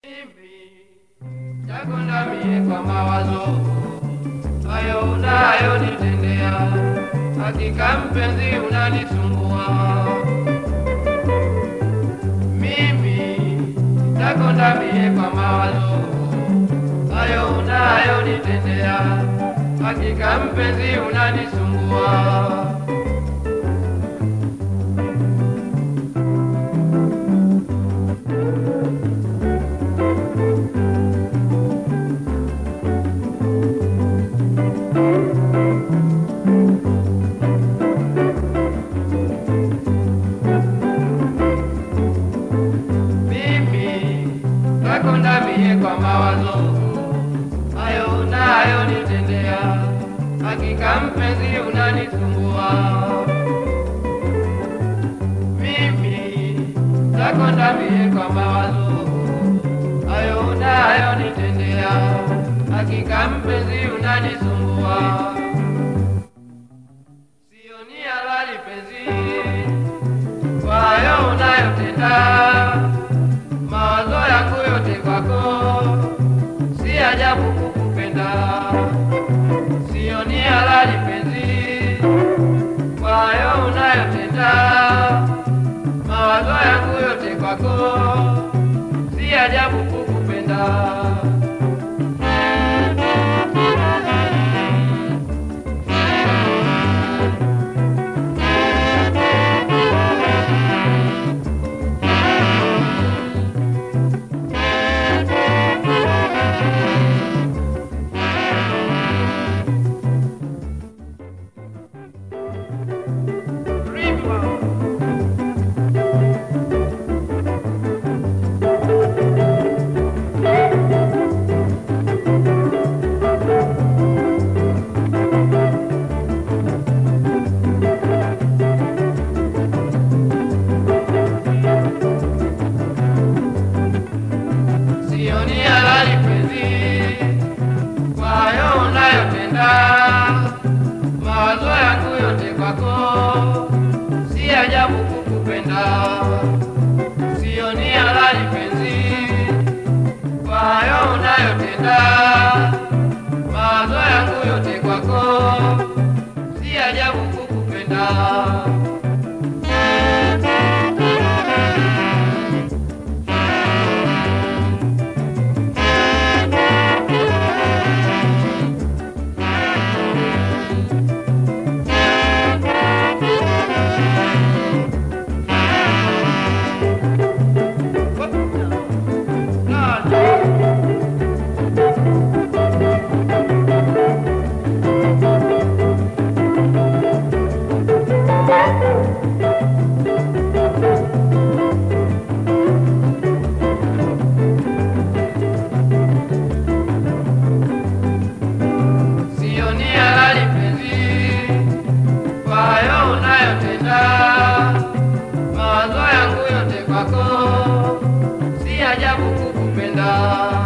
Nakonda mie kwa mawazo hayo unayonitendea, hakika mpenzi unanisumbua mimi. Nakonda mie kwa mawazo hayo unayonitendea, hakika mpenzi unanisumbua mimi nakonda mie kwa mawazo hayo unayonitendea, hakika mpenzi unanisumbua mimi nakonda mie kwa mawazo hayo unayonitendea, hakika mpenzi unanisumbua sioni halali penzi kwa hayo unayotenda mawazo yangu yote kwako, si ajabu kukupenda. Sioni halali penzi kwa hayo unayotenda, mawazo yangu yote kwako, si ajabu kukupenda. Sioni halali penzi kwa hayo unayotenda, mawazo yangu yote kwako, si ajabu kukupenda. Sioni halali penzi kwa hayo unayotenda, mawazo yangu yote kwako, si ajabu kukupenda. Sioni halali penzi kwa hayo unayotenda, mawazo yangu yote kwako, si ajabu kukupenda.